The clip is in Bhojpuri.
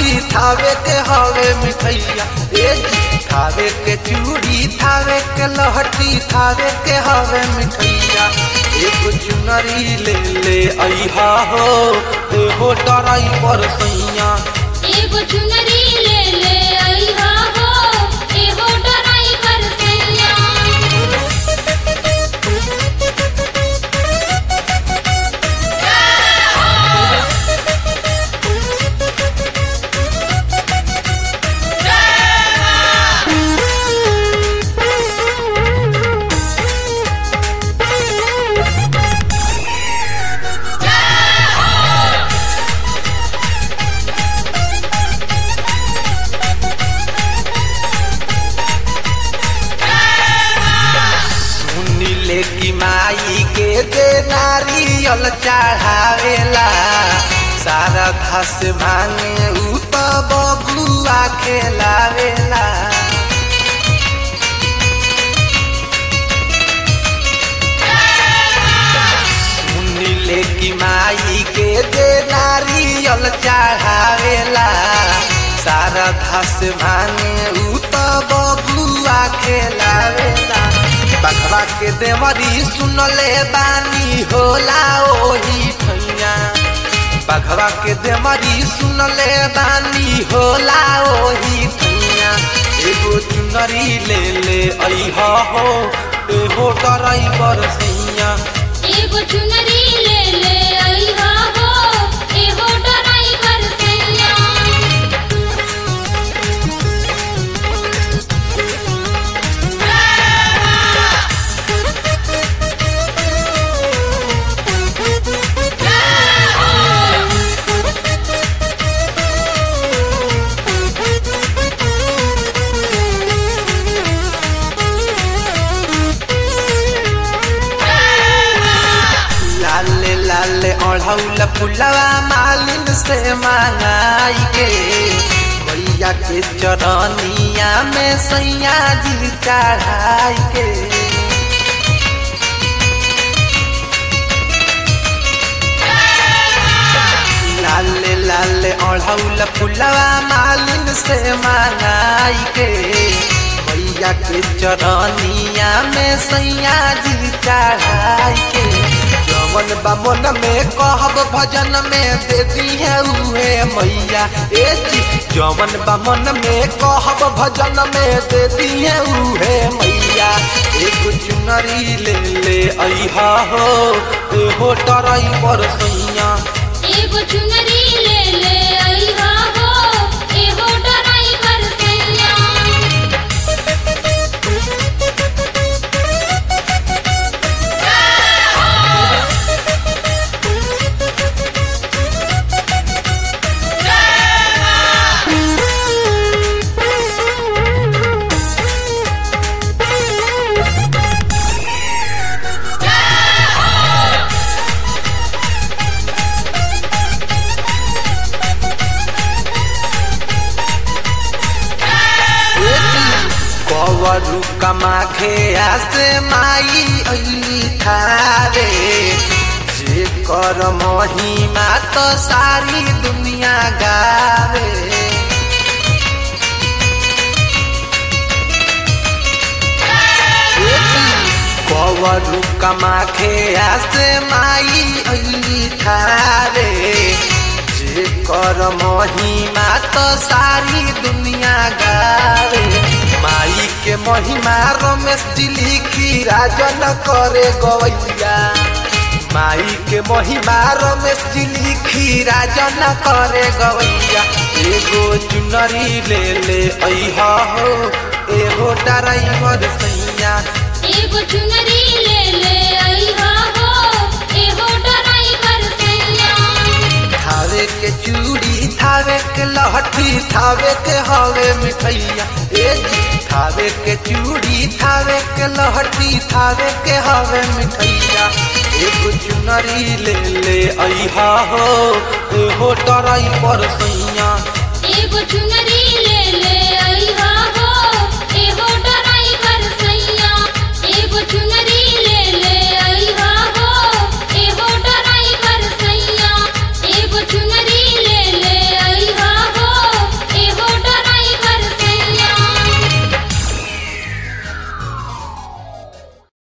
लहठी थावे के हवे मिठैया ए जी थावे के चूड़ी थावे के लहठी थावे के हवे मिठैया एगो चुनरी ले ले अइहा हो एहो डराई पर सैया एगो चुनरी ले ले अइहा हो एहो डराई कर सैया सुनी ले की माई के दे नारियल चढ़ावेला सारा घास भांगे उ तो बबुआ खेलावेला सुनी ले की माई के दे नारियल चढ़ावेला सारा घास भांगे उ तो बबुआ खेलावेला बखरा के देवरी सुनले बानी होला ओही ठैया बखरा के देवरी सुनले बानी होला ओही ठैया एगो चुनरी ले ले अइहा हो एहो ड्राइवर सैया एगो चुनरी ले ले अइहा हो एहो डराई कर सैया लाले लाले ओढ़ौल फुलवा मालिन से मांगाई के मैया के चरनिया में सैया जी चढ़ाई के लाले लाले ओढ़ौल फुलवा मालिन से मांगाई के मैया के चरनिया में सैया जी चढ़ाई के जवन बा मन में कहब भजन में दे दी है उहे मैया ए जी जवन बा मन में कहब भजन में दे दी है उहे मैया एगो चुनरी ले ले अइहा हो एहो ड्राइवर सैया एगो चुनरी ले ले अइहा हो एहो डराई कर सैया कवरू कमाखे आसे माई अली थारे जे कर महिमा तो सारी दुनिया गावे कवरू कमाखे आसे माई अली थारे जे कर महिमा तो सारी दुनिया गावे माई के महिमा रमेश जी लिखी राजन करे गवैया माई के महिमा रमेश जी लिखी राजन करे गवैया एगो चुनरी ले ले अइहा हो एगो ड्राइवर सैया एगो चुनरी ले ले अइहा हो एहो डराई कर सैया थावे के चूड़ी थावे के लहठी थावे के हवे मिठैया ए जी थावे के चूड़ी थावे के लहठी थावे के हवे मिठैया एगो चुनरी ले ले अइहा हो एहो ड्राइवर सैया एगो चुनरी